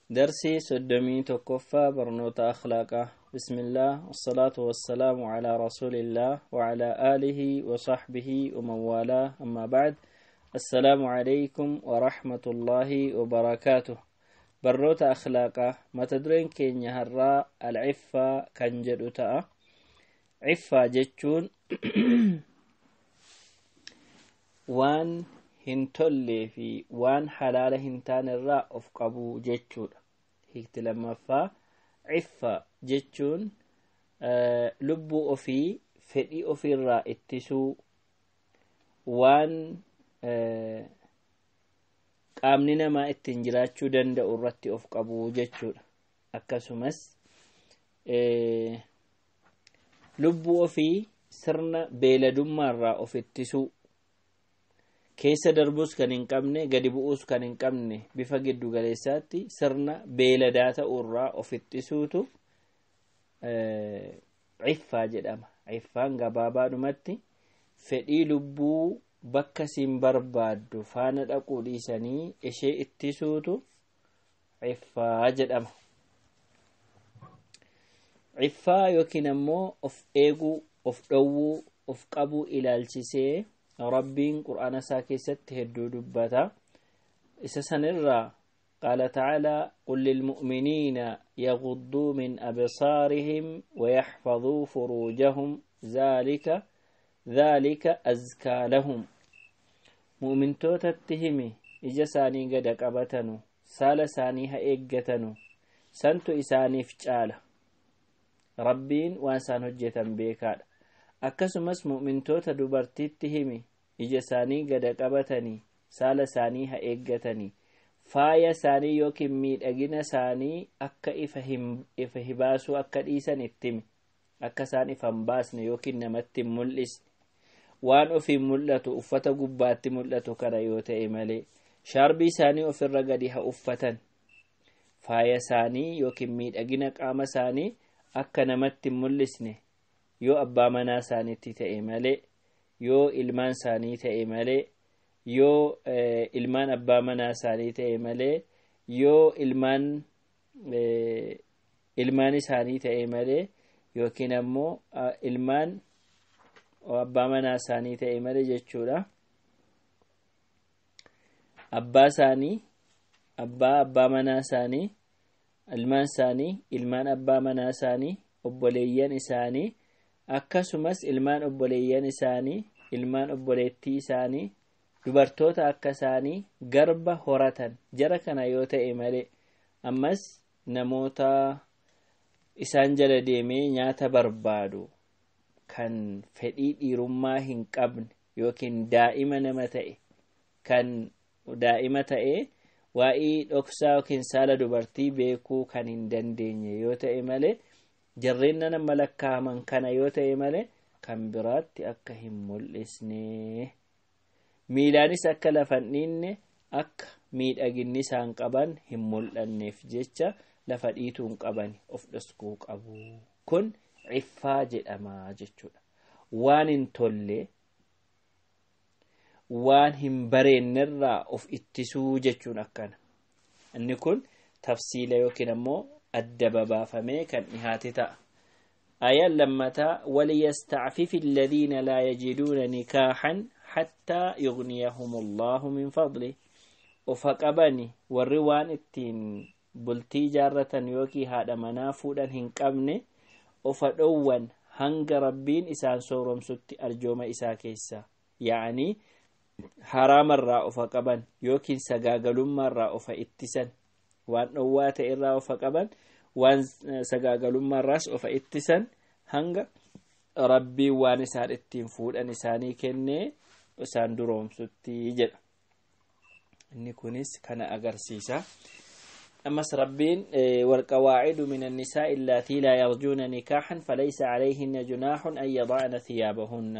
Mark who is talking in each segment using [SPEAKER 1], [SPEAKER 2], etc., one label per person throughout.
[SPEAKER 1] درسي سدمي تكفى برنوت أخلاقه بسم الله والصلاة والسلام على رسول الله وعلى آله وصحبه ومن والاه أما بعد السلام عليكم ورحمة الله وبركاته برنوت أخلاقه ما تدرين كين يهرى العفة كنجد تأ عفة جتشون وان hin tollee fi waan halaala hin taane irraa of qabuu jechuudha hiikti lammaffaa ciffa jechuun lubbuu ofii fedhii ofiirraa ittisuu waan qaamni namaa ittiin jiraachuu danda'u irratti of qabuu jechuudha akkasumas lubbuu ofii sirna beeladummaarraa of ittisuu keessa darbuus kan hin qabne gadi bu'uus kan hin qabne bifa giddu galeessaatti sirna beeladaa ta'uurraa of ittisuutu ciffaa jedhama ciffaan gabaabaadhumatti fedhii lubbuu bakka siin barbaaddu faana dhaquu dhiisanii ishee ittisuutu ciffaa jedhama ciffaa yookiin ammoo of eeguu of dhowwuu of qabuu ilaalchisee rabbiin qur'aana isaa keessatti hedduu dubbata isa sanirraa قال تعالى قل للمؤمنين يغضوا من أبصارهم ويحفظوا فروجهم ذلك ذلك أزكى لهم مؤمن توتا التهمي إجا ساني قد قبتنو سال ساني هئقتنو سنتو إساني فجالة ربين وانسان هجة بيكاد akkasumas mu'mintoota dubartiitti himi ija isaanii gada qabatanii saala isaanii haa eeggatanii faaya isaanii yookiin miidhagina isaanii akka ifa hibaasuu akka dhiisan itti himi akka isaan ifa hin baasne yookiin namatti hin mul'isne waan ofiin mul'atu uffata gubbaatti mul'atu kana yoo ta'e malee shaarbii isaanii ofirra gadi haa uffatan faaya isaanii yookiin miidhagina qaama isaanii akka namatti hin mul'isne yoo abbaa manaa isaaniitti ta'e malee yoo ilmaan isaanii ta'e malee yoo ilmaan abbaa manaa isaanii ta'e malee yoo ilmaan ilmaan isaanii ta'e malee yookiin ammoo ilmaan abbaa manaa isaanii ta'e malee jechuudha abbaa isaanii abbaa abbaa manaa isaanii ilmaan isaanii ilmaan abbaa manaa isaanii obboleeyyan isaanii akkasumas ilmaan obboleeyyan isaanii ilmaan obboleettii isaanii dubartoota akka isaanii garba horatan jara kana yoo ta'e malee ammas namoota isaan jala deemee nyaata barbaadu kan fedhii dhiirummaa hin qabne yookiin daa'ima nama ta'e kan daa'ima ta'e waa'ii dhoksaa yookiin saala dubartii beekuu kan hin dandeenye yoo ta'e malee jarreen nama lakkaaman kana yoo ta'e malee kan biraatti akka hin mul'isne miilaanis akka lafa hin dhiinne akka miidhaginni isaan qaban hin mul'anneef jecha lafa dhiituun qaban of dhoskuu qabu kun ciffaa jedhama jechuudha waan hin tolle waan hin bareennerraa of ittisuu jechuun akkana inni kun tafsiila yookiin ammoo adda babaafamee kan dhihaate ta'a ayaan lammataa waliyastacfifi aladiina laa yajiduuna nikaaxan xattaa yugniyahum allahu min fadli ofa qabani warri waan ittiin bultii jaarratan yookii haadha manaa fuudhan hin qabne ofa dhowwan hanga rabbiin isaan sooromsutti arjooma isaa keessa yaanii haraamarraa ofa qaban yookiin sagaagalummaarraa ofa ittisan waan dhowwaa ta'e irraa ofa qaban waan sagaagalummaarraas ofa ittisan hanga rabbiin waan isaan ittiin fuudhan isaanii kennee isaan duroomsutti jedha inni kunis kana agarsiisa أمس ربين والقواعد من النساء اللاتي لا يرجون نكاحا فليس عليهن جناح أن يضعن ثيابهن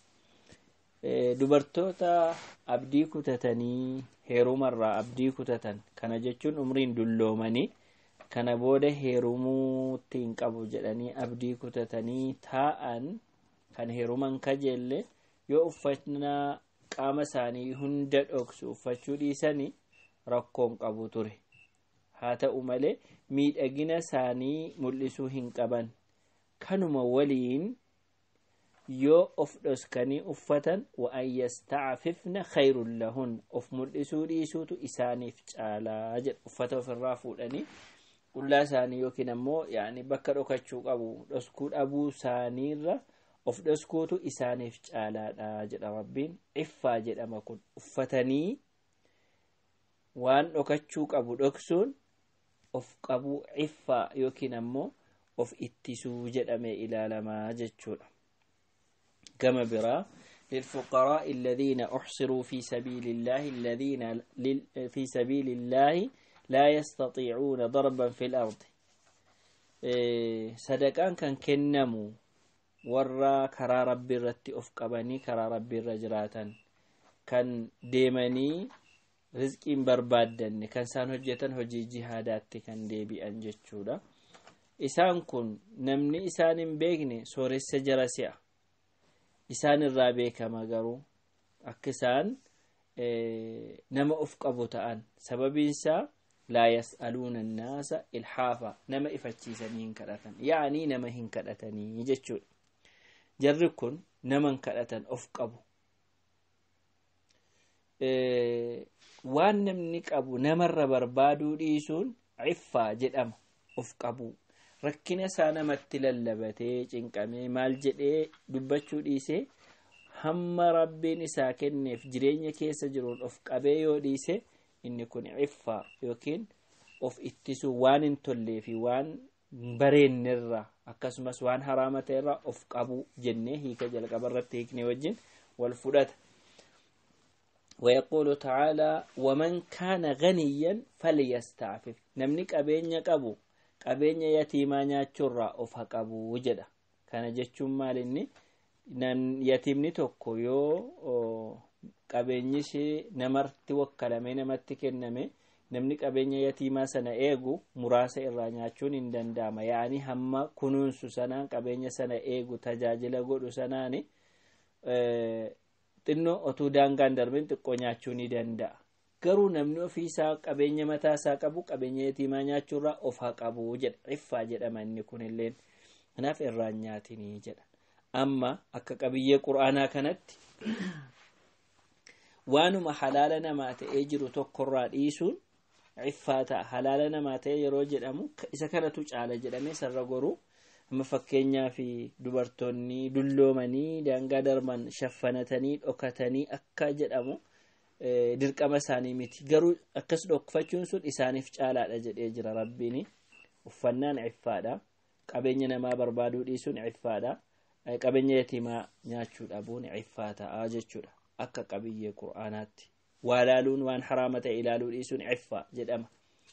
[SPEAKER 1] dubartoota abdii kutatanii heerumarraa abdii kutatan kana jechuun umriin dulloomanii kana booda heerumuutti hin qabu jedhanii abdii kutatanii taa'an kan heeruman kajeelle yoo uffannaa qaama isaanii hunda dhoksu uffachuu dhiisanii rakkoon qabu ture haa ta'u malee miidhagina isaanii mul'isuu hin qaban kanuma waliin yoo of dhoskanii uffatan wa'an yastacfifna khayrun lahun of mul'isuu dhiisuutu isaaniif caalaa jedha uffata ofirraa fuudhanii qullaa isaanii yookiin ammoo yaani bakka dhokachuu qabu dhoskuu dhabuu isaaniirra of dhoskuutu isaaniif caalaadha jedha rabbiin iffaa jedhama kun uffatanii waan dhokachuu qabu dhoksuun of qabuu iffaa yookiin ammoo of ittisuu jedhamee ilaalamaa jechuudha كما برا للفقراء الذين أحصروا في سبيل الله الذين في سبيل الله لا يستطيعون ضربا في الأرض صدقان كان كنمو ورا كرا ربي رتي أفقبني كرا ربي رجراتا كان ديمني رزقين بربادن كان سان هجتا هجي جهادات كان ديبي أنجتشودا إسان كن نمني إسان بيغني سورس جرسيا isaan irraa beekama garuu akka isaan nama of qabu ta'an sababiinsaa laa yas'aluuna annaasa ilhaafa nama ifachiisanii hin kadhatan yaanii nama hin kadhatanii jechuudha jarri kun nama hin kadhatan of qabu waan namni qabu namarra barbaaduu dhiisuun ciffaa jedhama of qabu rakkina isaa namatti lallabatee cinqamee maal jedhee dubbachuu dhiisee hamma rabbiin isaa kenneef jireenya keessa jiruun of qabee yoo dhiise inni kun ciffaa yookiin of ittisuu waan hin tollee fi waan bareennerra akkasumas waan haraama ta'erra of qabu jennee hiika jalqaba irratti hiikne wajjin wal fudhata ويقول تعالى ومن كان غنيا فليستعفف نمني قبين قبو qabeenya yatiimaa nyaachuurraa of haqabuu jedha kana jechuun maal inni yatiimni tokko yoo qabeenyi ishee namarti wakkalamee namatti kenname namni qabeenya yatiimaa sana eegu muraasa irraa nyaachuun hin danda'ama yaani hamma kunuunsu sanaan qabeenya sana eegu tajaajila godhu sanaani xinnoo otuu daangaan darbin xiqqoo nyaachuu ni danda'a garuu namni ofiisaa qabeenya mataa isaa qabu qabeenya yatiimaa nyaachuurraa of haa qabu jedha ciffaa jedhama inni kunilleen kanaaf irraan nyaatinii jedha amma akka qabiyyee qur'aanaa kanatti waanuma halaala namaa ta'ee jiru tokkorraa dhiisuun ciffaa ta'a halaala namaa ta'e yeroo jedhamu isa kanatu caala jedhamee sarra goruu amma fakkeenyaa fi dubartoonni dulloomanii daangaa darban shaffanatanii dhokatanii akka jedhamu dirqama isaanii miti garuu akkas dhokfachuun sun isaaniif caalaadha jedhee jira rabbiin uffannaan ciffaadha qabeenya namaa barbaaduu dhiisuun ciffaadha qabeenya yatiimaa nyaachuu dhabuun ciffaa ta'a jechuudha akka qabiyyee qur'aanaatti waa laaluun waan haraama ta'e ilaaluu dhiisuun ciffaa jedhama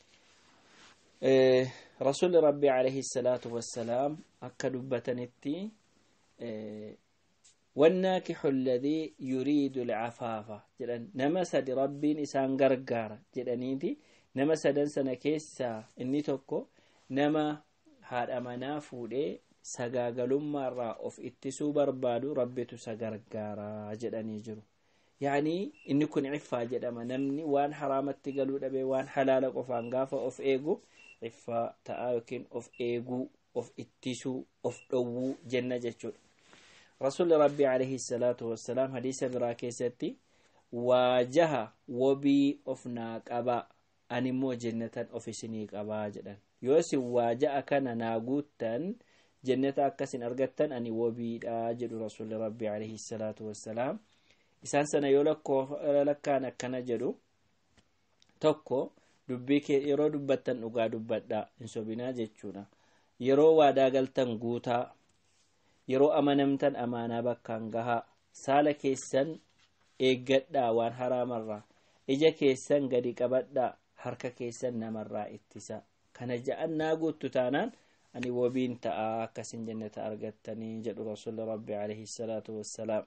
[SPEAKER 1] rasuulli rabbii alayhi salaatu wassalaam akka dubbatanitti والناكح الذي يريد العفاف جدن نما سد ربين إسان غرغار جدنيتي نما سدن سنة كيسا إني توكو نما هاد أمانا فودي سغاغلما را أوف اتسو بربادو ربتو سغرغارا جدني جرو يعني إني كن عفا جدما نمني وان حرامت تقلو دبي وان حلال قفان غافا أوف إيغو عفا تآيوكين أوف إيغو أوف اتسو أوف دوو جنة جتشو رسول ربي عليه الصلاة والسلام حديث براكيستي واجه وبي أفناك أبا أنمو جنة أفسنيك أبا جدا يوسي واجه كان ناقوتا جنة أكسن أرغتا أني وبي أجد رسول ربي عليه الصلاة والسلام إسان سنة يولكو لكان كان جدو tokko dubbii kee yeroo dubbattan dhugaa dubbadha hin sobinaa jechuudha yeroo waadaa galtan guutaa yeroo amanamtan amaanaa bakkaan gahaa saala keessan eeggadhaa waan haraamarraa ija keessan gadi qabadhaa harka keessan namarraa ittisa kana ja'annaa guuttu taanaan ani wabiin ta'aa akkasin jannata argattanii jedhu rasuulli rabbi alayhi salaatu wassalaam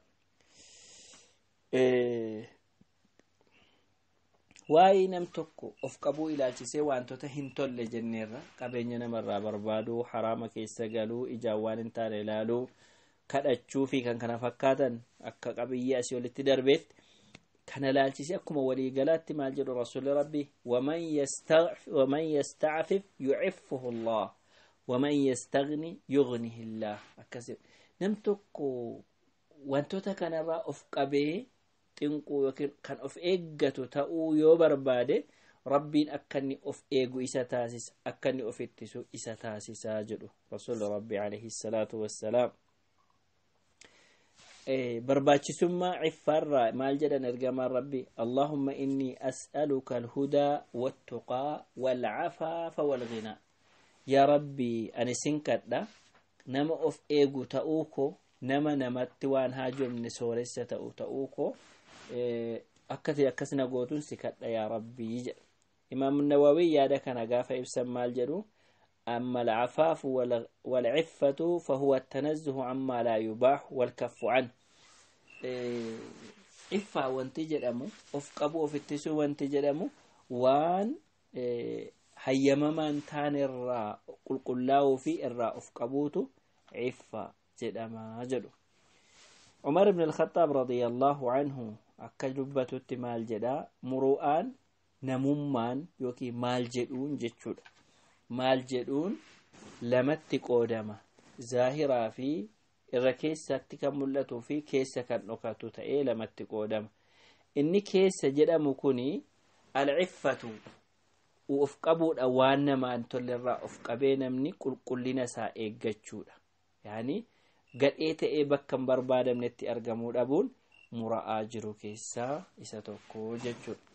[SPEAKER 1] waa'ee nam tokko of qabuu ilaalchisee wantoota hin tolle jenneerra qabeenya namarraa barbaaduu haraama keessa galuu ijaan waan hin taane ilaaluu kadhachuu fi kan kana fakkaatan akka qabiyyee asii olitti darbeetti kana laalchise akkuma waliigalaatti maal jedhu rasuli rabbi waman yastacfif yuciffuhu allah waman yastagni yugnihi illah akkas nam tokko wantoota kanarraa of qabee xinquu yookiin kan of eeggatu ta'uu yoo barbaade rabbiin akka inni of eegu isa taasisa akka inni of ittisu isa taasisaa jedhu rasuli rabbi alayhi salaatu wassalaam barbaachisummaa ciffaarraa maal jedhan ergamaan rabbi allahumma innii as'aluka alhudaa wattuqaa walcafaafa walghinaa yaa rabbii ani sin kadha nama of eegu ta'uu ko nama namatti waan haajomne sooressa ta'u ta'uu ko akkati akkasina gootuun si kadha yaa rabbii jedha imaam nawawi yaada kana gaafa ibsan maal jedhu أما العفاف والعفة فهو التنزه عما لا يباح والكف عنه عفة وانت جدمو of qabu of ittisuu wanti jedhamu waan hayyamamaan taan irraa qulqullaa'uu fi irraa of qabuutu ciffa jedhamaa jedhu عمر بن الخطاب رضي الله عنه akka dubbatutti maal jedha muru'aan namummaan yookiin maal jedhuun jechuudha maal jedhuun lamatti qoodama zaahiraa fi irra keessatti kan mul'atuu fi keessa kan dhokatu ta'ee lamatti qoodama inni keessa jedhamu kuni alciffatu of qabuudha waan namaan tollerraa of qabee namni qulqullina isaa eeggachuudha yaani gadhee ta'ee bakka hin barbaadamnetti argamuu dhabuun mura'aa jiru keessaa isa tokko jechuudha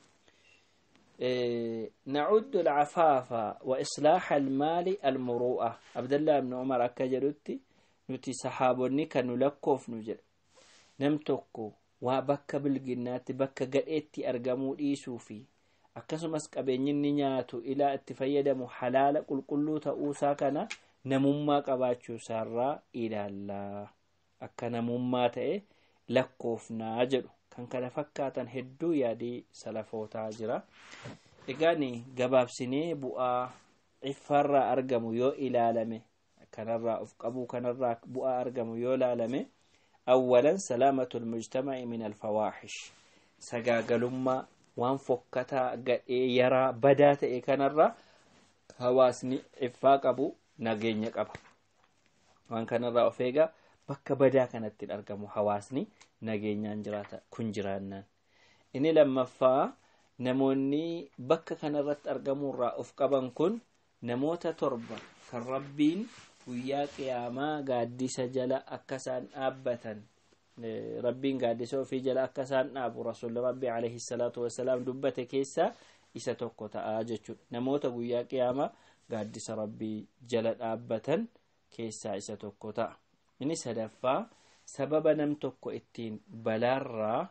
[SPEAKER 1] نعد العفاف وإصلاح المال المروءة عبد الله بن عمر أكجرتي نتي صحابوني كانوا لكوف نجر نمتوكو وبك بالجنات بك قرئتي أرقمو إيسو في akkasumas qabeenyinni nyaatu ilaa itti fayyadamu halaala qulqulluu ta'uusaa kana namummaa qabaachuusaarraa ilaallaa akka namummaa ta'e lakkoofnaa jedhu kan kana fakkaatan hedduu yaadii salafootaa jira egaan gabaabsinee bu'aa ciffaarraa argamu yoo ilaalame kanarraa of qabuu kanarraa bu'aa argamu yoo ilaalame awwalan salaamatul mujtama'i min alfawaaxish sagaagalummaa waan fokkataa gadhee yaraa badaa ta'e kanarraa hawaasni ciffaa qabu nageenya qaba waan kanarraa of eegaa bakka badaa kanatti argamu hawaasni nageenyaan jiraata kun jiraannaan inni lammaffaa namoonni bakka kanarratti argamuurraa of qaban kun namoota torba kan rabbiin guyyaa qiyaamaa gaaddisa jala akka isaan dhaabbatan rabbiin gaaddisa ofii jala akka isaan dhaabu rasuulli rabbii alayhi salaatu wasalaam dubbate keessaa isa tokko ta'aa jechuudha namoota guyyaa qiyaamaa gaaddisa rabbii jala dhaabbatan keessaa isa tokko ta'a inni sadaffaa sababa nam tokko ittiin balaarraa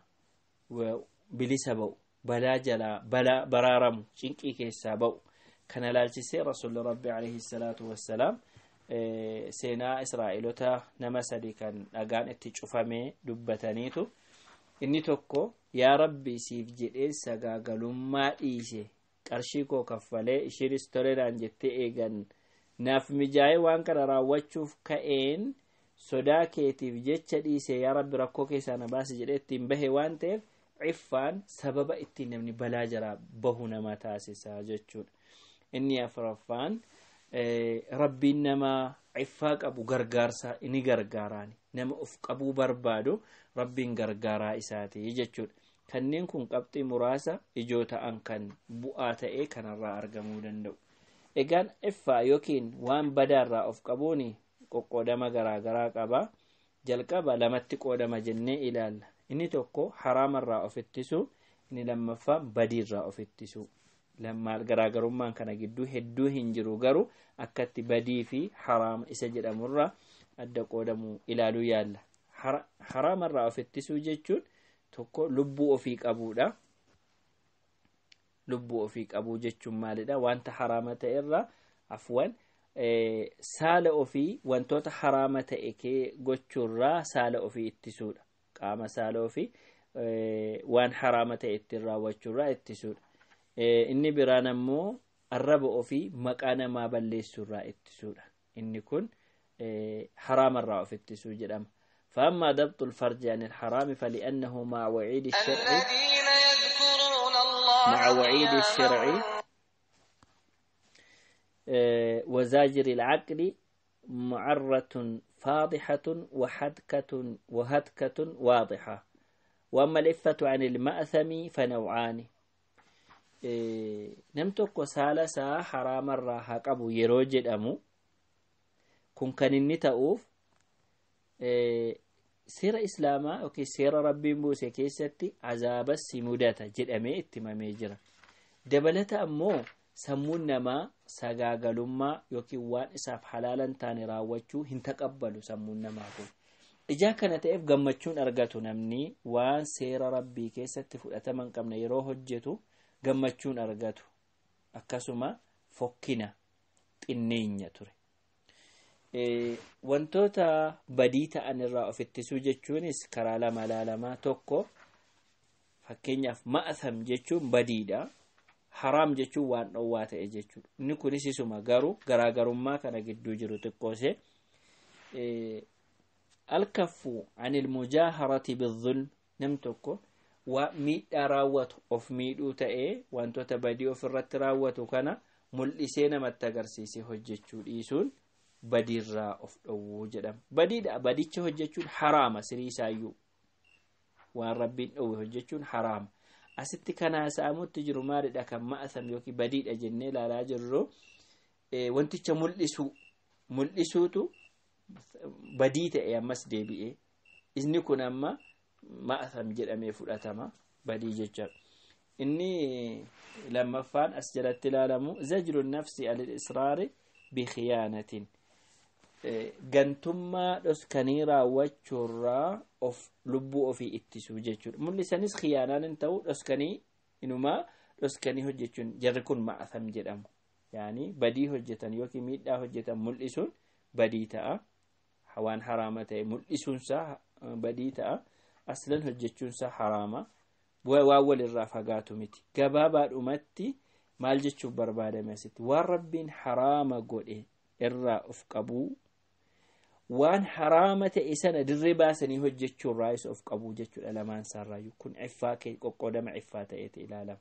[SPEAKER 1] bilisa ba'u balaa jalaa balaa baraaramu cinqii keessaa ba'u kana laalchisee rasuulli rabbii alayhi salaatu wassalaam seenaa israa'elota nama sadi kan dhagaan itti cufamee dubbataniitu inni tokko yaa rabbi siif jedhee sagaagalummaa dhiise qarshii koo kaffalee ishiinis toledhaan jettee eegan naaf mijaa'ee waan kana raawwachuuf ka'een sodaa keetiif jecha dhiise yaa rabbi rakkoo keessaa na baasi jedhee ittiin bahe waan ta'eef ciffaan sababa ittiin namni balaa jalaa bahu nama taasisaa jechuudha inni afuraffaan rabbiin nama ciffaa qabu gargaarsa ni gargaaraani nama of qabuu barbaadu rabbiin gargaaraa isaati jechuudha kanneen kun qabxii muraasa ijoo ta'an kan bu'aa ta'ee kanarraa argamuu danda'u egaan ciffaa yookiin waan badaarraa of qabuun qoqqoodama garaagaraa qaba jalqaba lamatti qoodama jennee ilaalla inni tokko haraamarraa of ittisuu inni lammaffaa badiirraa of ittisuu lammaal garaagarummaan kana gidduu hedduu hin jiru garuu akkatti badii fi haraama isa jedhamurraa adda qoodamu ilaaluu yaalla haraamarraa of ittisuu jechuun tokko lubbuu ofii qabuudha lubbuu ofii qabuu jechuun maalidha wanta haraama ta'e irraa afwan saala ofii wantoota haraama ta'e kee gochuurraa saala ofii ittisuudha qaama saala ofii waan haraama ta'e ittiin raawwachuurraa ittisuudha inni biraan ammoo arraba ofii maqaa namaa balleessuurraa ittisuudha inni kun haraamarraa of ittisuu jedhama فأما ضبط الفرج عن الحرام فلأنه مع وعيد الشرع
[SPEAKER 2] الذين يذكرون الله
[SPEAKER 1] مع وعيد
[SPEAKER 2] قياما
[SPEAKER 1] الشرع آه، وزاجر العقل معرة فاضحة وحدكة وهتكة واضحة وأما الإفة عن المأثم فنوعان إيه، نم tokko saala isaa haraamarraa haa qabu yeroo jedhamu kun kan inni ta'uuf eh, seera islaamaa yookiin seera rabbiin buuse keessatti azaabas si mudata jedhamee itti himamee jira dabalata ammoo sammuun namaa sagaagalummaa yookiin waan isaaf halaala hin taane raawwachuu hin taqabbalu sammuun namaa kun ijaa kana ta'eef gammachuun argatu namni waan seera rabbii keessatti fudhatama hin qabne yeroo hojjetu gammachuun argatu akkasuma fokkina xinneenya ture Eh, wantoota badii ta'an irraa of ittisuu jechuunis karaa lama ilaalamaa tokko fakkeenyaaf ma'asam jechuun badiidha haraam jechuun waan dhowwaa ta'e jechuudha inni kunis isuma garuu garaagarummaa kana gidduu jiru xiqqoose Eh, alkaffu anil mujaaharati bizulm nam tokko waa miidhaa raawwatu of miidhuu ta'ee wantoota badii of irratti raawwatu kana mul'isee namatti agarsiisee hojjechuu dhiisuun badiirraa of dhowwuu jedhama badiidha badicha hojjechuun haraama sirii isaayyuu waan rabbiin dhowwe hojjechuun haraama asitti kana haasa'amutti jiru maalidha kan ma'asam yookiin badiidha jennee ilaalaa jirru eh, wanticha mul'isuu mul'isuutu badii ta'e ammas deebi'ee inni kun amma ma'asam jedhamee fudhatama badii jecha inni lammaffaan as jalatti ilaalamu zajru nafsi al israari bikhiyaanatin Eh, gantummaa dhoskanii raawwachuurraa of lubbuu ofii ittisuu jechuudha mul'isanis khiyaanaan hin ta'u dhoskanii inumaa dhoskanii hojjechuun jarri kun ma'asam jedhamu yaani badii hojjetan yookiin miidhaa hojjetan mul'isuun badii ta'a waan haraama ta'e mul'isuunsaa eh, badii ta'a aslan hojjechuunsaa haraama bu'aa waan walirraa fagaatu miti gabaabaadhumatti maal jechuuf barbaadame asitti waan rabbiin haraama godhe irraa of qabuu waan haraama ta'e sana dirree baasanii hojjechuu irraa isa of qabuu jechuudha lamaan isaarraayyuu kun ciffaa kee qoqqoodama ciffaa ta'eeti ilaalama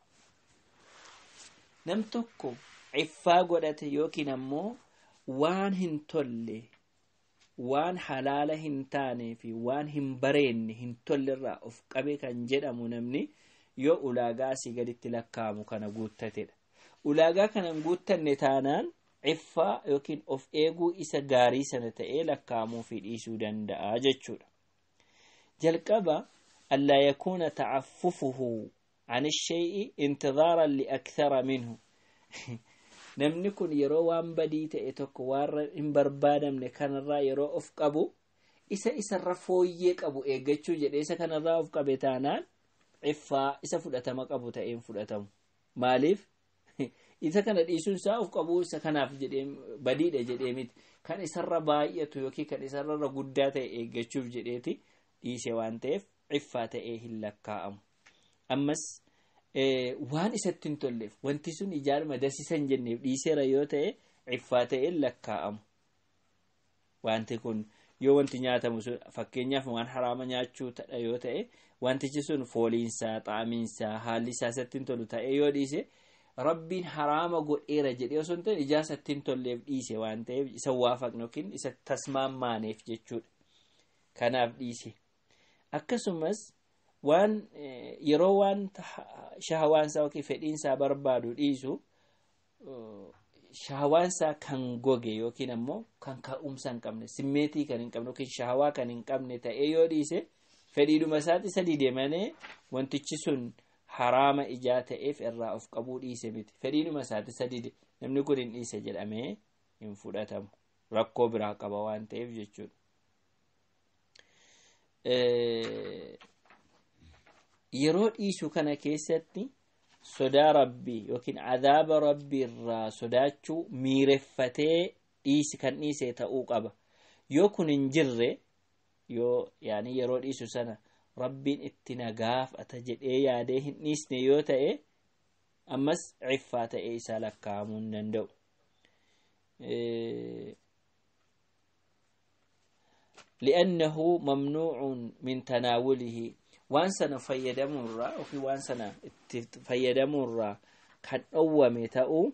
[SPEAKER 1] nam tokko ciffaa godhate yookiin ammoo waan hin tolle waan halaala hin taanee fi waan hin bareenne hin tolle irraa of qabe kan jedhamu namni yoo ulaagaa asii gaditti lakkaa'amu kana guuttatedha ulaagaa kana hin guuttanne taanaan ciffaa yookiin of eeguu isa gaarii sana ta'ee lakkaa'amuu fi dhiisuu danda'a jechuudha. jalqaba allaa yakuuna tacaffufuhu an ishay'i intidaaran liakthara minhu namni kun yeroo waan badii ta'e tokko waan hin barbaadamne kanarraa yeroo of qabu isa isarra fooyyee qabu eeggachuu jedhe isa kanarraa of qabe taanaan ciffaa isa fudhatama qabu ta'een fudhatamu maaliif isa kana dhiisuun isaa of qabuu isa kanaaf jedhee badiidha jedhee miti kan isarra baay'atu yookiin kan isarra guddaa ta'e eeggachuuf jedheeti dhiise waan ta'eef ciffaa ta'ee hin lakkaa'amu ammas waan isatti hin tolleef wanti sun ijaarama dasisan jenneef dhiiseera yoo ta'e ciffaa ta'ee lakkaa'amu wanti kun yoo wanti nyaatamu sun fakkeenyaaf waan haraama nyaachuu tadha yoo ta'e wantichi sun fooliinsaa xaamiinsaa haalli isaa isatti hin tolu ta'ee yoo dhiise rabbiin haraama godheera jedhee osoo hin ta'in ijaa isatti hin tolleef dhiise waan ta'eef isa waafaqne yookiin isa tasmaammaaneef jechuudha kanaaf dhiise akkasumas waan yeroo waan shahawaansaa yookiin fedhiinsaa barbaadu dhiisu shahawaansaa kan goge yookiin ammoo kan ka'umsa hin qabne simmeetii kan hin qabne yookiin shahawaa kan hin qabne ta'ee yoo dhiise fedhiidhuma isaatti sadii deemanii wantichi sun haraama ijaa ta'eef irraa of qabuu dhiise miti fedhiidhuma isaatti sadii namni kun hin dhiise jedhamee hin fudhatamu rakkoo biraa qaba waan ta'eef jechuudha. yeroo dhiisu kana keessatti sodaa rabbii yookiin adaaba rabbii irraa sodaachuu miireffatee dhiisi kan dhiise ta'uu qaba yoo kun hin jirre yoo yaani yeroo dhiisu sana rabbiin itti nagaafata jedhee yaadee hin dhiisne yoo ta'e ammas ciffaa ta'ee isaa lakkaa'amuu hin danda'u li'annahu mamnuucun min tanaawulihi waan sana fayyadamuurraa ofii waan sana itti fayyadamuurraa kan dhowwame ta'uu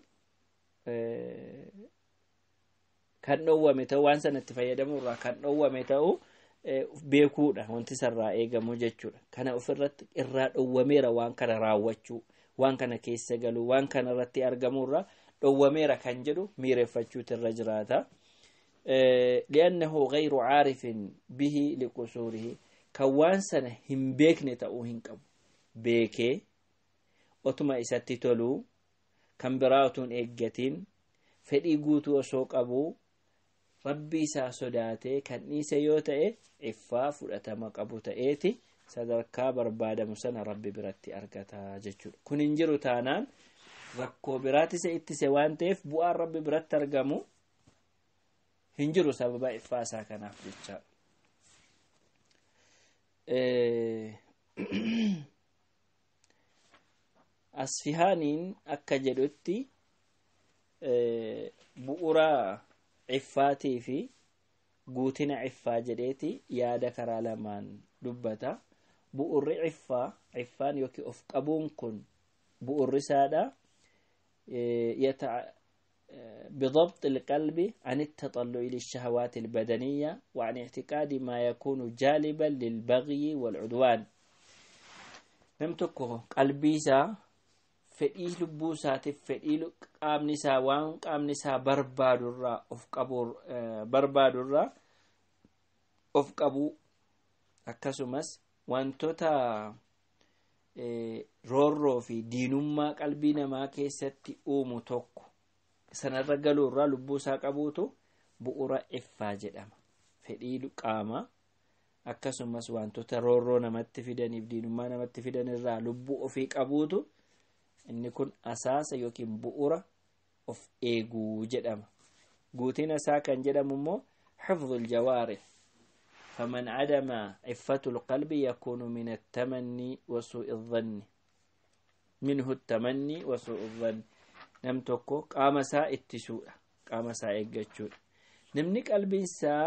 [SPEAKER 1] kan dhowwame ta'uu waan sana itti fayyadamuurraa kan dhowwame ta'uu beekuudha wanti sarraa eegamu jechuudha kana ofirratti irraa dhowwameera waan kana raawwachuu waan kana keessa galuu waan kana irratti argamuurraa dhowwameera kan jedhu miireeffachuutu irra jiraata li'annahu gayru caarifin bihi liqusuurihi kan waan sana hin beekne ta'uu hin qabu beekee otuma isatti toluu kan biraa otuun eeggatiin fedhii guutuu osoo qabuu rabbi isaa sodaatee kan dhiise yoo ta'e iffaa fudhatama qabu ta'eeti sadarkaa barbaadamu sana rabbi biratti argata jechuudha kun hin jiru taanaan rakkoo biraatti isa ittise waan ta'eef bu'aan rabbi biratti argamu hin jiru sababa iffaa isaa kanaaf jecha asfihaaniin akka jedhutti bu'uura iffaatii fi guutina iffaa jedheeti yaada karaa lamaan dubbata bu'urri iffaa iffaan yookiin of qabuun kun bu'urri isaadha بضبط القلب عن التطلع للشهوات البدنية وعن اعتقاد ما يكون جالبا للبغي والعدوان نمتكو قلبي سا fedhii lubbuu isaatiif fedhii qaamni isaa waan qaamni isaa barbaadurraa of qabuu barbaadurraa of qabuu akkasumas wantoota roorroo fi diinummaa qalbii namaa keessatti uumu tokko sanarra galuurraa lubbuu isaa qabuutu bu'ura iffaa jedhama fedhii qaamaa akkasumas wantoota roorroo namatti fidaniif diinummaa namatti fidan irraa lubbuu ofii qabuutu inni kun asaasa yookiin bu'ura of eeguu jedhama guutina isaa kan jedhamu immoo xifdu aljawaarix faman cadama cifatu lqalbi yakuunu min attamanni wasuu'i الظanni minhu الtamanni wasuu'i الظanni nam tokko qaama isaa ittisuudha qaama isaa eeggachuudha namni qalbiin isaa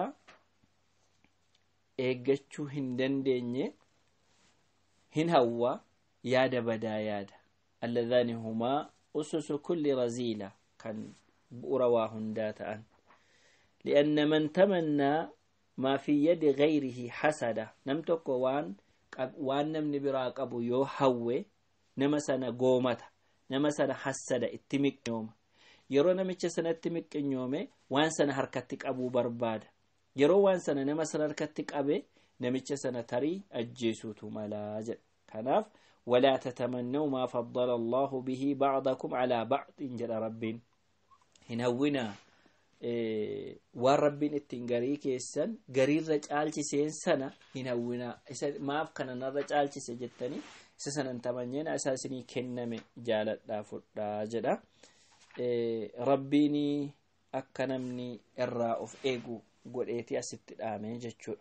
[SPEAKER 1] eeggachuu hin dandeenye hin hawwa yaada badaa yaada اللذان هما أسس كل رزيلة كان بؤروا هنداتا لأن من تمنى ما في يد غيره حسد نمتك وان وان نمن براق أبو يو حوي نمسنا قومتا نمسنا حسد اتمك يوم yeroo namicha sanatti miqqinyoome waan sana harkatti qabuu barbaada yeroo waan sana nama sana harkatti qabe namicha sana tarii ajjeesuutu malaa jedha kanaaf ولا تتمنوا ما فضل الله به بعضكم على بعض جل رب هنونا إيه waan rabbiin ittiin garii keessan gariirra caalchiseen sana hin hawwinaa isa maaf kana narra caalchise jettanii isa sanan tamanyeena isaa isinii kenname jaaladhaa fudhaa jedha rabbiin akka namni irraa of eegu godheeti asitti dhaame jechuudha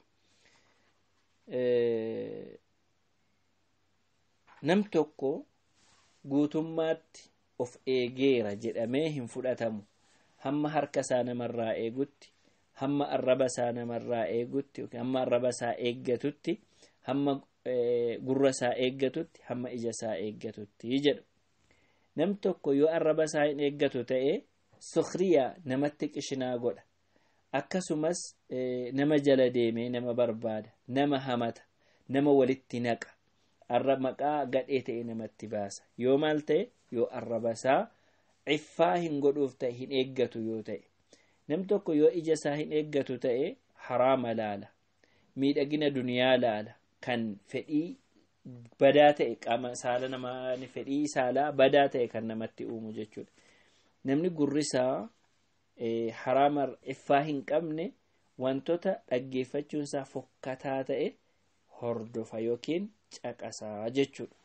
[SPEAKER 1] nam tokko guutummaatti of eegeera jedhamee hin fudhatamu hamma harka isaa namarraa eegutti hamma arraba isaa namarraa eegutti hamma arraba isaa eeggatutti hamma gurra isaa eeggatutti hamma ija isaa eeggatutti jedhu nam tokko yoo arraba isaa hin eeggatu ta'e sukriyaa namatti qishinaa godha akkasumas nama jala deemee nama barbaada nama hamata nama walitti naqa arra maqaa gadhee ta'e namatti baasa yoo maal ta'e yoo arraba isaa ciffaa hin godhuuf ta'e hin eeggatu yoo ta'e nam tokko yoo ija isaa hin eeggatu ta'e haraama laala miidhagina duniyaa laala kan fedhii badaa ta'e qaama saala namaa fedhii saalaa badaa ta'e kan namatti uumu jechuudha namni gurrisaa haraama ciffaa hin qabne wantoota dhaggeeffachuunsaa fokkataa ta'e hordofa yookiin caqasaa jechuudha.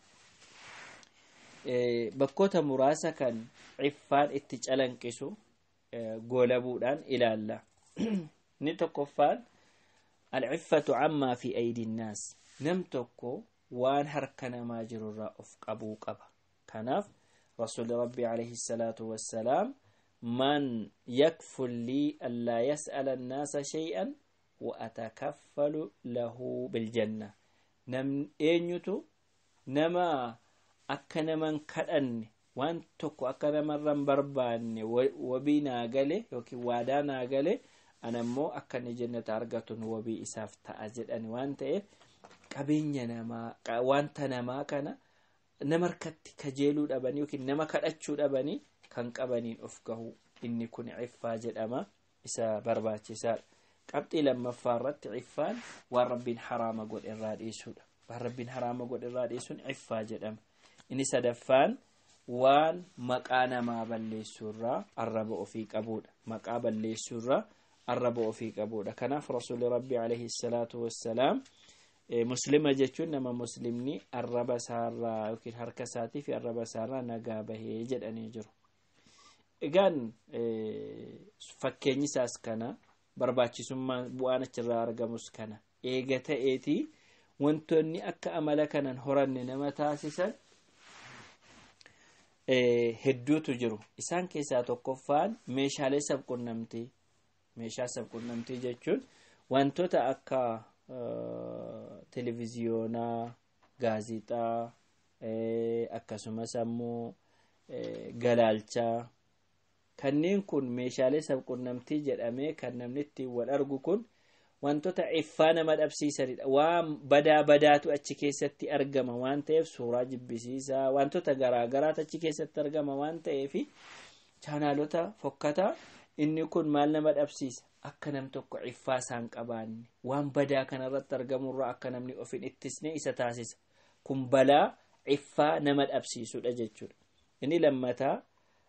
[SPEAKER 1] Bakkoota muraasa kan ciffaan itti calanqisu goolabuudhaan ilaalla. Inni tokkoffaan alciffatu cammaa fi aydinnaas nam tokko waan harka namaa jirurraa of qabuu qaba. Kanaaf rasuulli rabbii alayhi salaatu wassalaam man yakful lii allaa yas'ala annaasa shay'an وأتكفل له بالجنة نم eenyutu nama akka naman kadhanne waan tokko akka namarran barbaanne wabii naa gale yookiin waadaa naa gale anammoo akka inni jannata argatun wabii isaaf ta'a jedhani waan ta'eef qabeenya namaa wanta namaa kana nama harkatti kajeeluu dhabanii yookiin nama kadhachuu dhabanii kan qabaniin of gahu inni kun ciffaa jedhama isa barbaachisaadha qabxii lammaffaa irratti ciffaan waan rabbiin haraama godhe irraa dhiisuudha waan rabbiin haraama godhe irraa dhiisuun ciffaa jedhama inni sadaffaan waan maqaa namaa balleessuurraa arraba ofii qabuudha maqaa balleessuurraa arraba ofii qabuudha kanaaf rasuuli rabbii alayhi salaatu wassalaam muslima jechuun nama muslimni arraba isaarraa yookiin harka isaatii fi arraba isaarraa nagaa bahee jedhanii jiru egaan fakkeenyi isaas kana barbaachisummaa bu'aan achirraa argamus kana eega ta'eetii wantoonni akka amala kanan horanne nama taasisan hedduutu jiru isaan keessaa tokkoffaan meeshaalee sabqunnamtii meeshaa sabqunnamtii jechuun wantoota akka televiziyoonaa gaazixaa akkasumas ammoo galaalchaa kanneen kun meeshaalee sabqunnamtii jedhamee kan namni ittiin wal argu kun wantoota ciffaa nama dhabsiisanidha waan badaa badaatu achi keessatti argama waan ta'eef suuraa jibbisiisaa wantoota garaagaraatu achi keessatti argama waan ta'eef chaanaalota fokkataa inni kun maal nama dhabsiisa akka nam tokko ciffaa isaan qabaanne waan badaa kanarratti argamurraa akka namni of hin ittisne isa taasisa kun balaa ciffaa nama dhabsiisudha jechuudha inni lammataa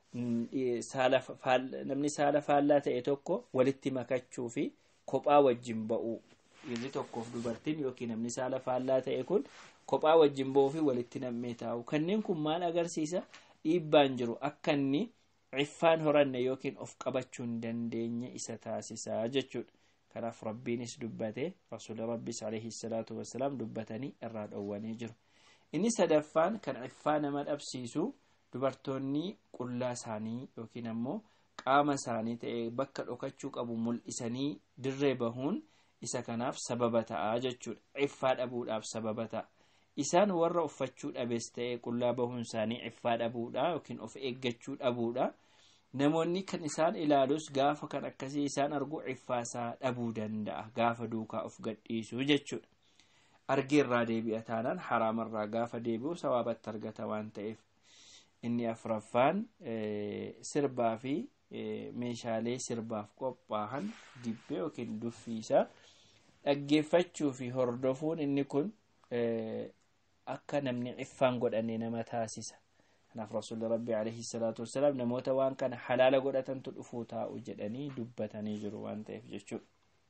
[SPEAKER 1] namni saala faallaa ta'e tokko walitti makachuu fi kophaa wajjin ba'uu inni tokkoof dubartiin yookiin namni saala faallaa ta'e kun kophaa wajjin ba'uu fi walitti nammee taa'u kanneen kun maal agarsiisa dhiibbaan jiru akka inni ciffaan horanne yookiin of qabachuu hin dandeenye isa taasisaa jechuudha kanaaf rabbiinis dubbate rasuula rabbis alayhi salaatu wassalaam dubbatanii irraa dhowwanii jiru inni sadaffaan kan ciffaa nama dhabsiisu dubartoonni qullaa isaanii yookiin ammoo qaama isaanii ta'e bakka dhokachuu qabu mul'isanii dirree bahuun isa kanaaf sababa ta'a jechuudha ciffaa dhabuudhaaf sababa ta'a isaan warra uffachuu dhabees ta'e qullaa bahuun isaanii ciffaa dhabuudha yookiin of eeggachuu dhabuudha namoonni kan isaan ilaalus gaafa kan akkasii isaan argu ciffaasaa dhabuu danda'a gaafa duukaa of gadhiisuu jechuudha argeerraa deebi'a taanaan haraamarraa gaafa deebi'u sawaabatti argata waan ta'eef inni afraffaan sirbaa fi meeshaalee sirbaaf qophaa'an dibbee yookiin duffiisa dhaggeeffachuu fi hordofuun inni kun akka namni ciffaan godhanne nama taasisa kanaaf rasuulli rabbi alayhi salaatu wassalaam namoota waan kana halaala godhatantu dhufuu taa'u jedhanii dubbatanii jiru waan ta'eef jechuudha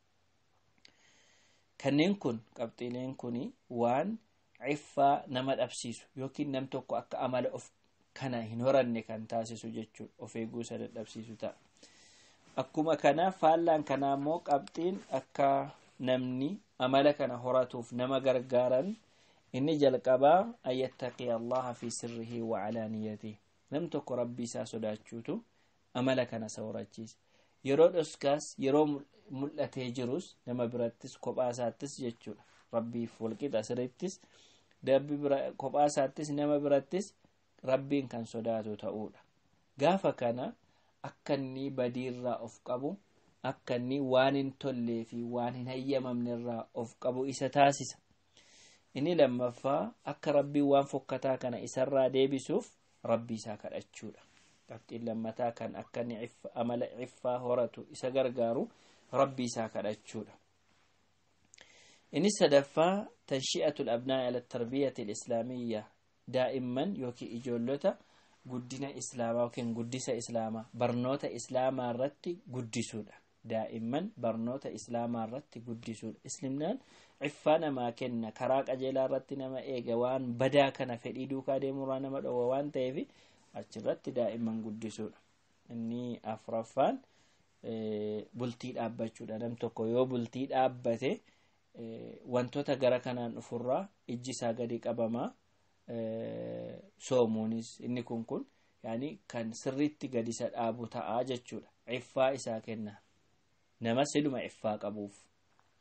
[SPEAKER 1] kanneen kun qabxiileen kun waan ciffaa nama dhabsiisu yookiin nam tokko akka amala of kana hin horanne kan taasisu jechuudha of eeguu isa dadhabsiisu ta'a akkuma kana faallaan kanaa immoo qabxiin akka namni amala kana horatuuf nama gargaaran inni jalqabaa an yattaqiya allaha fi sirrihi wa alaaniyatihi nam tokko rabbii isaa sodaachuutu amala kana isa horachiisa yeroo dhoskaas yeroo mul'atee jirus nama birattis kophaa isaattis jechuudha rabbiif walqixa sirrittis dabbi kophaa isaattis nama birattis rabbiin kan sodaatu ta'uudha gaafa kana akka inni badiirraa of qabu akka inni waan hin tollee fi waan hin hayyamamne irraa of qabu isa taasisa inni lammaffaa akka rabbiin waan fokkataa kana isarraa deebisuuf rabbii isaa kadhachuudha qabxiin lammataa kan akka inni amala ciffaa horatu isa gargaaru rabbii isaa kadhachuudha inni sadaffaa tanshi'atu labnaa ala tarbiyati alislaamiyya daa'imman yookiin ijoollota guddina islaamaa yookiin guddisa islaamaa barnoota islaamaa irratti guddisuudha daa'imman barnoota islaamaa irratti guddisuudha islimnaan ciffaa namaa kenna karaa qajeelaa irratti nama eega waan badaa kana fedhii duukaa deemurraa nama dhowwa waan ta'eef achirratti daa'imman guddisuudha inni afraffaan bultii dhaabbachuudha nam tokko yoo bultii dhaabbate wantoota gara kanaan dhufurraa ijji isaa gadi qabamaa soomuunis inni kun kun yaani kan sirriitti gadi isa dhaabu ta'aa jechuudha ciffaa isaa kenna nama siluma ciffaa qabuuf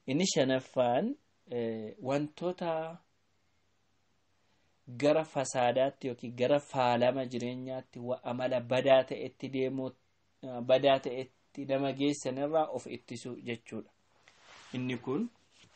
[SPEAKER 1] inni shanaffaan wantoota gara fasaadaatti yookiin gara faalama jireenyaatti amala badaa ta'etti deemuu badaa ta'etti nama geessanirraa of ittisuu jechuudha inni kun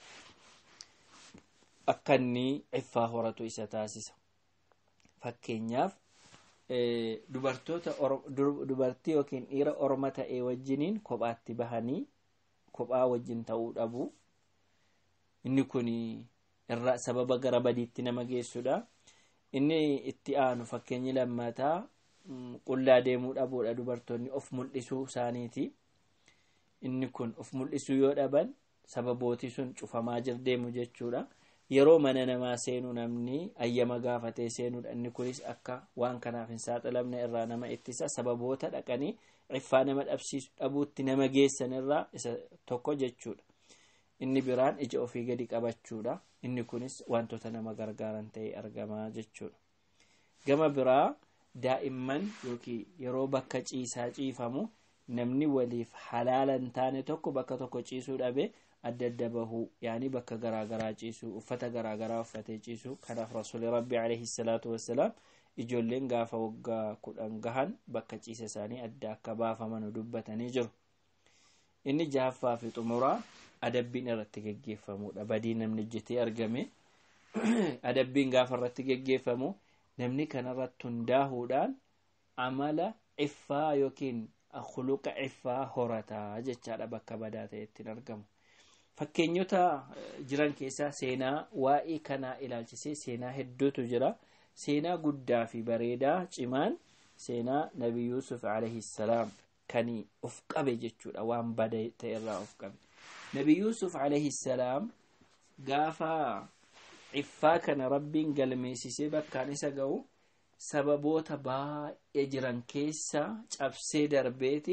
[SPEAKER 1] akka inni iffaa horatu isa taasisa fakkeenyaaf dubartoota dubartii yookiin dhiira orma ta'e wajjiniin kophaatti bahanii kophaa wajjin ta'uu dhabu inni kun irraa sababa gara badiitti nama geessudha inni itti aanu fakkeenyi lammataa qullaa deemuu dhabuudha dubartoonni of mul'isuu isaaniiti inni kun of mul'isuu yoo dhaban sababooti sun cufamaa jir deemu jechuudha yeroo mana namaa seenuu namni ayyama gaafatee seenuudha inni kunis akka waan kanaaf hin saaxilamne irraa nama ittisa sababoota dhaqanii iffaa nama dhabsiisu dhabuutti nama geessan irraa isa tokko jechuudha inni biraan ija ofii gadi qabachuudha inni kunis wantoota nama gargaaran ta'ee argamaa jechuudha gama biraa daa'imman yookiin yeroo bakka ciisaa ciifamu namni waliif halaala hin taane tokko bakka tokko ciisuu dhabe adda adda bahuu yaani bakka garaagaraa ciisuu uffata garaagaraa uffatee ciisuu kanaaf rasuuli rabbi alayhi salaatu wassalaam ijoolleen gaafa waggaa kudhan gahan bakka ciisa isaanii adda akka baafaman dubbatanii jiru inni jahaffaa fi xumuraa adabbiin irratti geggeeffamudha badii namni hojjetee argame adabbiin gaafa irratti geggeeffamu namni kanarratti hundaahuudhaan amala iffaa yookiin khuluqa iffaa horataa jechaadha bakka badaa ta'etti argamu fakkeenyota jiran keessaa seenaa waa'ee kanaa ilaalchisee seenaa hedduutu jira seenaa guddaa fi bareedaa cimaan seenaa nabi yuusuf alayhi salaam kan of qabe jechuudha waan bada ta'e irraa of qabe nabi yuusuf alayhi salaam gaafa iffaa kana rabbiin galmeessisee bakkaan isa ga'u sababoota baay'ee jiran keessa cabsee darbeeti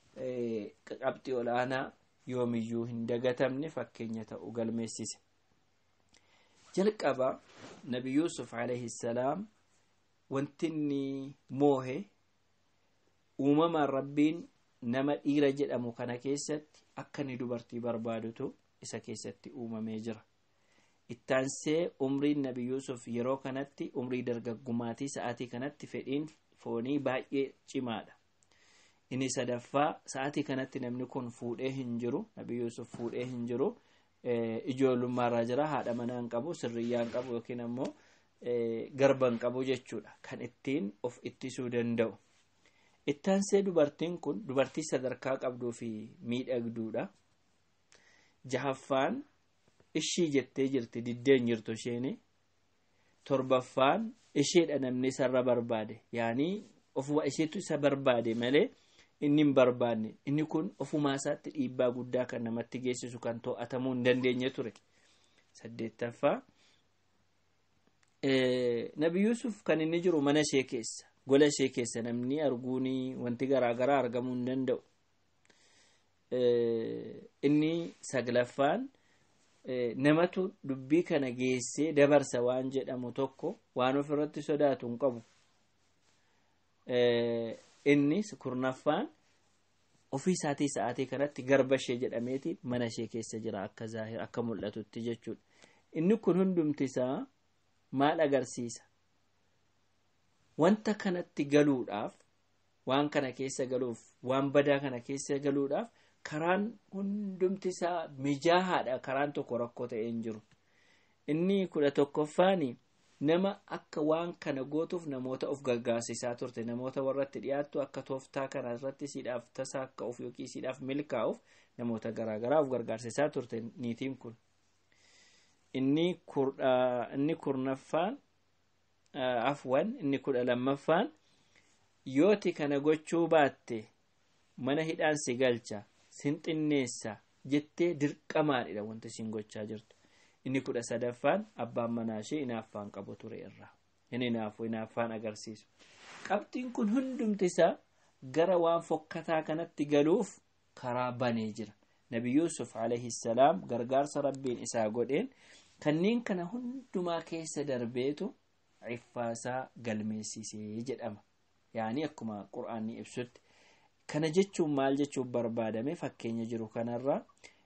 [SPEAKER 1] qabxii olaanaa yoomiyyuu hin dagatamne fakkeenya ta'u galmeessise jalqaba nabi yuusuf alayhi salaam wanti inni moohe uumamaan rabbiin nama dhiira jedhamu kana keessatti akka inni dubartii barbaadutu isa keessatti uumamee jira ittaansee umriin nabi yuusuf yeroo kanatti umrii dargaggumaatii sa'aatii kanatti fedhiin foonii baay'ee cimaadha inni sadaffaa sa'aatii kanatti namni kun fuudhee hin jiru nabi yuusuf fuudhee hin jiru ijoollummaarraa jira haadha manaa hin qabu sirriyyaa hin qabu yookiin ammoo garba hin qabu jechuudha kan ittiin of ittisuu danda'u ittaansee dubartiin kun dubartii sadarkaa qabduu fi miidhagduudha jahaffaan ishii jettee jirti diddeen jirtu isheeni torbaffaan isheedha namni isarra barbaade yaanii ofuma isheetu isa barbaade malee inni hin barbaanne inni kun ofumaa isaatti dhiibbaa guddaa kan namatti geessisu kan to'atamuu hin dandeenye ture saddeettaffaa nabi yuusuf kan inni jiru mana ishee keessa gola ishee keessa namni arguuni wanti garaagaraa argamuu hin danda'u inni saglaffaan namatu dubbii kana geessee dabarsa waan jedhamu tokko waan of irratti sodaatu hin qabu inni kurnaffaan ofii isaatii sa'aatii kanatti garba ishee jedhameeti mana ishee keessa jira akka zaahir akka mul'atutti jechuudha inni kun hundumti isaa maal agarsiisa wanta kanatti galuudhaaf waan kana keessa galuuf waan badaa kana keessa galuudhaaf karaan hundumti isaa mijaahaadha karaan tokko rakkoo ta'ee hin jiru inni kudha tokkoffaani nama akka waan kana gootuuf namoota of gargaarsisaa turte namoota warratti dhiyaattu akka tooftaa kana irratti siidhaaf tasaa akka of yookiin siidhaaf milkaa'uuf namoota garaagaraa of gargaarsisaa turte niitiin kun inni kurnaffaan afwan inni kudha lammaffaan yooti kana gochuu baatte mana hidhaan si galcha sin xinneessa jettee dirqamaadha wanti isin gochaa jirtu inni kudha sadaffaan abbaan manaa ishee inaaffaan qabu ture irraa inni inaafu inaaffaan agarsiisu qabxiin kun hundumti isaa gara waan fokkataa kanatti galuuf karaa banee jira nabi yuusuf alayhi salaam gargaarsa rabbiin isaa godheen kanneen kana hundumaa keessa darbeetu iffaasaa galmeessisee jedhama yaanii akkuma qur'aanni ibsutti kana jechuun maal jechuun barbaadame fakkeenya jiru kanarraa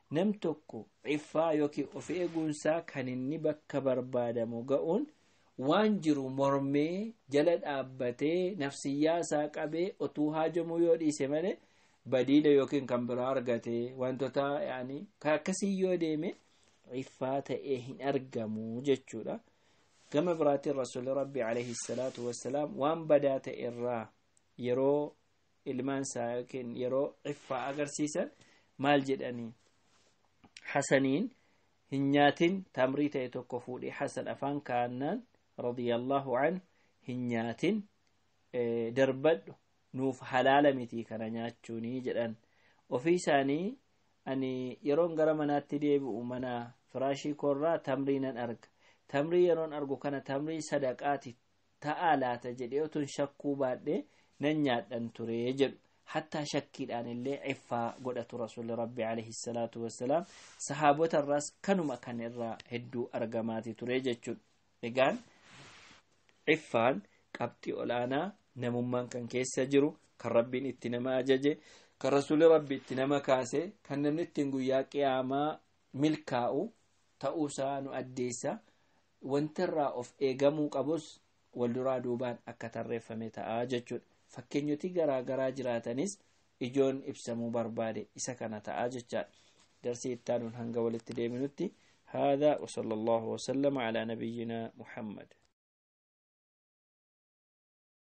[SPEAKER 1] nam tokko ciffaa yookiin of eeguunsaa kan inni bakka barbaadamu ga'uun waan jiru mormee jala dhaabbatee nafsiyyaa isaa qabee otuu haajamuu yoo dhiise malee badiila yookiin kan biraa argatee wantoota yaani akkasii yoo deeme ciffaa ta'ee hin argamu jechuudha. gama biraatiin rasuulli rabbi alayhi salaatu wassalaam waan badaa ta'e irraa yeroo ilmaan isaa yookiin yeroo ciffaa agarsiisan maal jedhanii hasaniin hin nyaatin tamrii ta'e tokko fuudhee hasan afaan kaa'annaan radiyallahu an hin nyaatin darbadhu nuuf halaala miti kana nyaachuunii jedhan ofii isaanii ani yeroon gara manaatti deebi'u mana firaashii koorraa tamrii nan arga tamrii yeroon argu kana tamrii sadaqaati ta'aa laata jedhee otun shakkuu baadhee nan nyaadhan ture jedhu hattaa shakkiidhaan illee ciffaa godhatu rasuulli rabbi alayhi salaatu wassalaam sahaabota irraas kanuma kan irraa hedduu argamaati ture jechuudha egaan ciffaan qabxii olaanaa namummaan kan keessa jiru kan rabbiin itti nama ajaje kan rasuulli rabbi itti nama kaase kan namni ittiin guyyaa qiyaamaa milkaa'u ta'uusaa nu addeessa wantirraa of eegamuu qabus wal duraa duubaan akka tarreeffame ta'a jechuudha fakkeenyoti garaa garaa jiraatanis ijoon ibsamuu barbaade isa kana ta'a jechaadha darsii ittaanuun hanga walitti deebinutti هذا وصلى الله وسلم على نبينا محمد